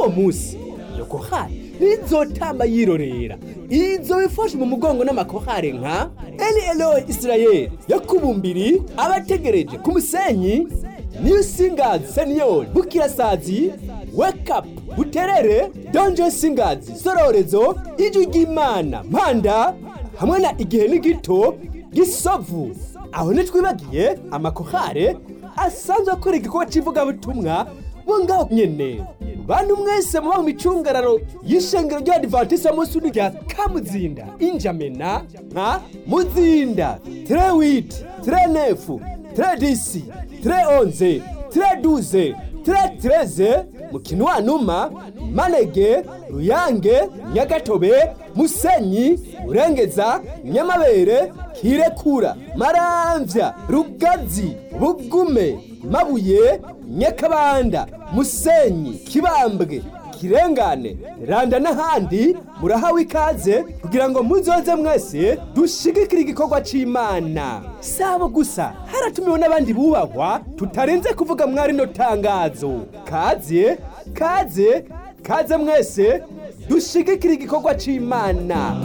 uwo munsi iyo kohari ntizotamba yirorera izo bifashe mu mugongo n'amakohare nka eli eloyi isirayeli yakubumbiri abategereje ku musenyi new singers senior bukirasazi wake up buterere donjo singers sororezo ijwi ry'imana mpanda hamwe na igihe ni gito gisovu aho ntitwibagiye amakohare asanzwe akora igikorwa cy'ivugabutumwa bo ngaho nyene bantu mwese muba mu micungararo y'ishengero ry'abadivantisite munsi rya kamuzinda injamena nka muzinda tre witi tre nefu tre disi tre onze tre duze tre treze mukinwanuma manege ruyange nyagatobe musenyi urengeza nyamabere kirekura maramvya rugazi bugume mabuye nyakabanda musenyi kibambwe kirengane randa n'ahandi murahawe ikaze kugira ngo muzoze mwese dushigikire igikorwa c'imana sabo gusa haratumiwe n'abandi bubahwa tutarenze kuvuga mwari no tangazo kaze kaze kaze mwese dushigikire igikorwa c'imana